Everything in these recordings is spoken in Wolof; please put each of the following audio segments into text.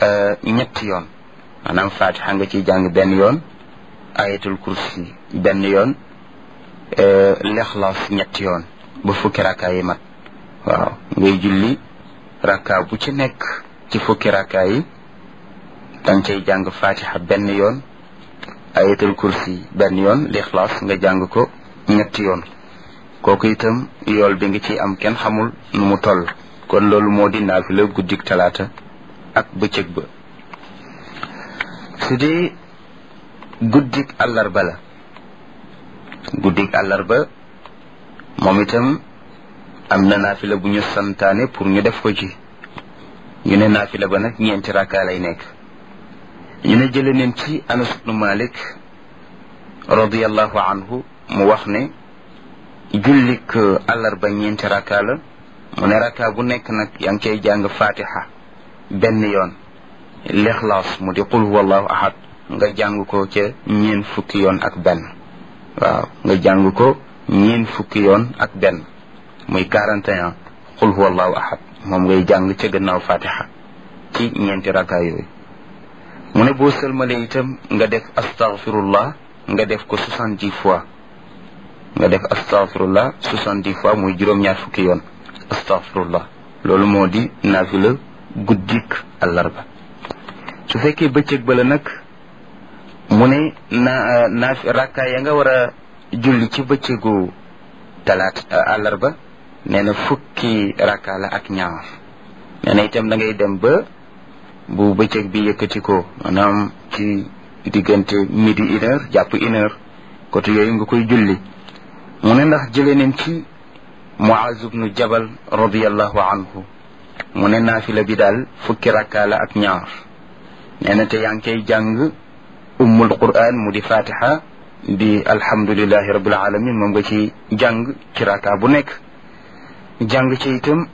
ñetti yoon maanaam fatiha nga ciy jàng benn yoon ayatul kursi benn yoon lexlaas ñetti yoon ba fukki rakkaa yi mat waaw ngay julli rakkaa bu ci nekk ci fukki rakkaa yi danga cay jàng fatiha benn yoon ayatul kursi benn yoon lixlaas nga jàng ko ñetti yoon kooku itam yool bi nga ciy am kenn xamul nu mu toll kon loolu moo di naafila guddik talaata ak bëccëg ba su dee guddik àllarba la guddik àllarba moom itam am na naafila bu ñu santaane pour ñu def ko ci ñu ne naafila ba nag ñeenti rakkaa lay nekk ñu ne jële neen ci anas ibnu malik radiallahu anhu mu wax ne jullik àllarba ñeenti rakkaa la mu ne rakkaa bu nekk nag yaa ngi cay jàng fatiha benn yoon lixlaas mu di qul huwallahu ahad nga jàng ko ca ñeen fukki yoon ak benn waaw nga jàng ko ñeen fukki yoon ak benn muy 41 qul huwallahu ahad moom ngay jàng ca gannaaw fatiha ci ñeenti rakkaa yooyu mu ne boo sëlmalee itam nga def astaghfirullah nga def ko soixante-dix fois nga def astaghfirullah soixante-dix fois muy juróom-ñaar fukki yoon astaghfirullah loolu moo di naafila guddik àllarba su fekkee bëccëg ba la nag mu ne na naaf rakkaa ya nga war a julli ci bëccëgu talaat àllarba nee na fukki rakkaa la ak ñaar nee na itam da ngay dem ba bu bëccëg bi yëkkati ko maanaam ci diggante midi une heure jàpp une heure côté yooyu nga koy julli mu ne ndax jëlee nañ ci Muaz ibnu Jabal radiallahu anhu mu ne naafila bi daal fukki rakkaa la ak ñaar nee na te yaa ngi koy jàng ummul quran mu di fatiha di alhamdulillahi rabbil alamin moom nga ci jàng ci rakkaa bu nekk jàng ci itam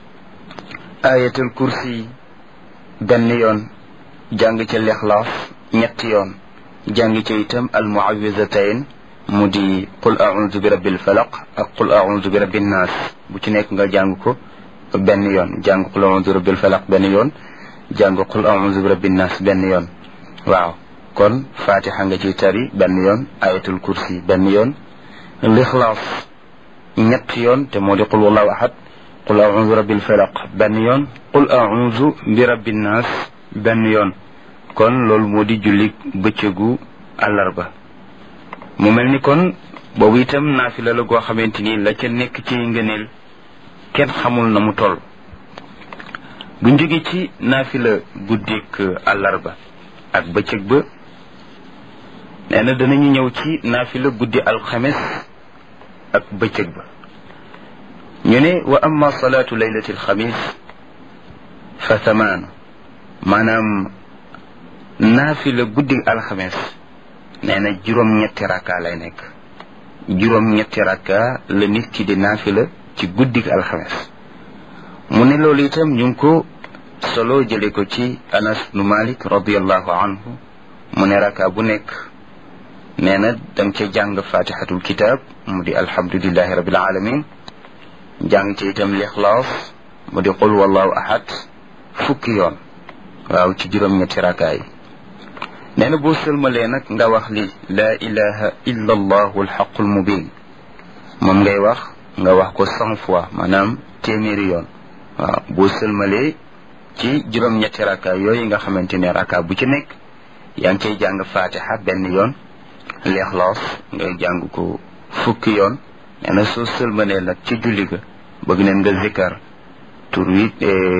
ayatul kursi benn yoon jàng ci lixlaas ñetti yoon jàng ci itam al muawizatayn mu di qul audu bi rabbil falaq ak qul audu bi rabbin naas bu ci nekk nga jàng ko benn yoon jàng qul audu bi rabbil falaq benn yoon jàng qul audu bi rabbin naas benn yoon waaw kon fatiha nga ciy tari benn yoon ayatul kursi benn yoon lixlaas ñetti yoon te moo di qul wallahu ahad qul audu bi rabbil falaq benn yoon qul audu bi rabbin naas benn yoon kon loolu moo di julli bëccëgu àllarba mu mel ni kon boobu itam naafila la goo xamante ni la ca nekk ci ngëneel kenn xamul na mu toll bu jóge ci naafila guddik àllarba ak bëccëg ba nee na danañu ñëw ci naafila guddi alxames ak bëccëg ba ñu ne wa amma salaatu laylati alxamis fa thamaanu maanaam naafila guddi alxames nee na juróom-ñetti rakka lay nekk juróom-ñetti rakka la nit ki di naafila ci guddi alxames mu ne loolu itam ñu ngi ko solo jële ko ci anas nu malik radiallahu anhu mu ne rakka bu nekk nee na danga ca jàng fatihatul kitab mu di alhamdulillahi rabbil alamin jàng ci itam lixlaas mu di qul wallahu ahad fukki yoon waaw ci juróom-ñetti rakka yi nee na boo sëlmalee nag nga wax li laa ilaha illa allahu alxaqul mubin moom ngay wax nga wax ko cent fois maanaam téeméeri yoon waaw boo sëlmalee ci juróom-ñetti rakka yooyu nga xamante ne rakka bu ci nekk yaa ngi cay jàng fatiha benn yoon leexloos ngay jàng ko fukki yoon nee na soo sëlmalee nag ci julli ga bëgg neen nga zikkar tur wi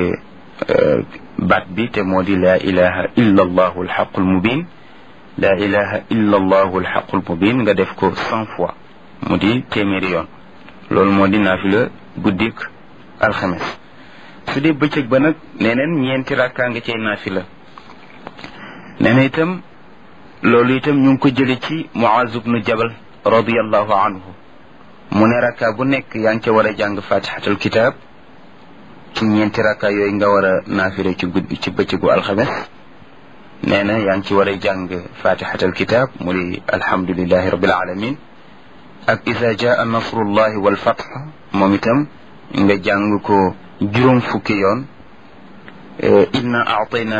baat bi te moo di laa ilaha illa allahu alxaqul mubin laa ilaha illa allahu alxaqul mubin nga def ko cent fois mu di téeméeri yoon loolu moo di naafila guddik alxames su dee bëccëg ba nag neneen ñeenti rakkaa nga cay naafila nee na itam loolu itam ñu ngi ko jële ci Muaz ibnu Jabal radiallahu anhu mu ne rakkaa bu nekk yaa ngi ca war a jàng fatihatul kitab ci ñeenti rakka yooyu nga war a naafire ci guddi ci bëccëgu alxames nee na yaa ngi ci war a jàng fatihatal kitab mu di alhamdulilahi rabbil alamin ak isa jaa nasrullahi wal fath moom itam nga jàng ko juróom fukki yoon inna aatayna